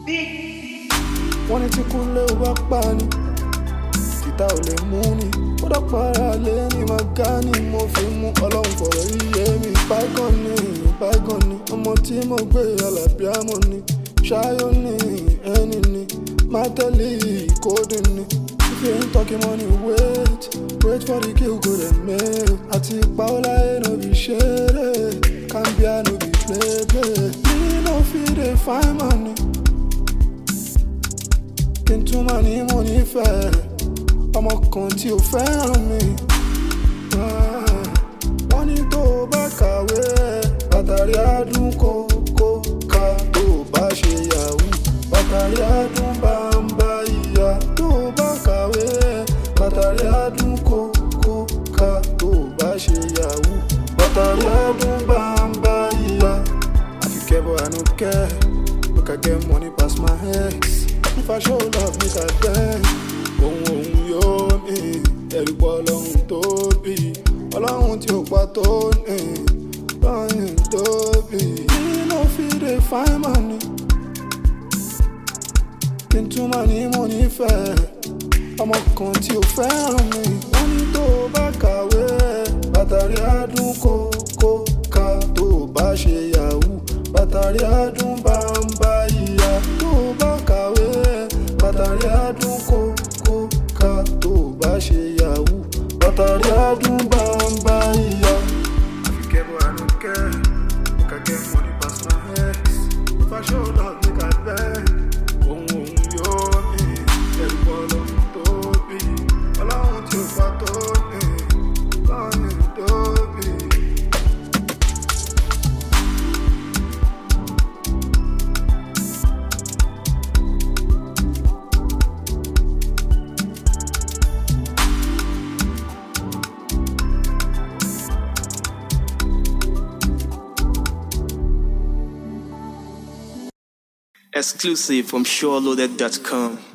wọ́n ní tí kúnlé ò bá pa ni títà ò lè mú ni ó dọ́pàá lé ní magani mo fi mú ọlọ́run fọ̀rọ̀ yíyé mi bygone ni bygone ni ọmọ tí mo gbé alábíàmọ̀ ni ṣáyọ ni ẹni ni mátẹ́lì kódì ni if you ain't talking money wait wait for the kill go dey mail àti paola no be ṣeré cambia no be play play me no fit dey find money kí n tún máa ní mo nífẹ̀ẹ́ ọmọ kan tí ò fẹ́ràn mi. Ah, wọ́n ní tó o bá kàwé ẹ̀ bàtàrí àdún kókó ká tó o bá ṣe yahoo bàtàrí àdún bá ń bá ìyá tó o bá kàwé ẹ̀ bàtàrí àdún kókó ká tó o bá ṣe yahoo bàtàrí àdún bá ń bá ìyá. àfikẹ́ bọ̀ àánú kẹ́ make I get money pass my ex if I show love make I beg ohun ohun yóò ní ẹ̀rí pọ̀ ọlọ́run tóbi ọlọ́run tí ó pa tó ní lọ́yìn tóbi. nínú fìdí fine money kí n tún máa ní mo nífẹ̀ẹ́ ọmọ kan tí ó fẹ́ràn mi. wọ́n ní tó o bá kàwé ẹ̀ bàtàrí àdún kókó ká tó o bá ṣe yahoo bàtàrí àdún bá ń bá ìyá tó o bá kàwé ẹ̀ bàtàrí àdún kókó ká tó o bá ṣe yahoo bàtàrí àdún bá ń bá ìyá. àfikẹ́ bọ̀ àánú kẹ́ make I get money pass my ex if I show love make I beg ohun ohun yóò ní ẹ̀rù pọ̀ ọlọ́run tóbi ọlọ́run tí ó pa tó ní lọ́yìn tóbi. Exclusive from SureLoaded.com.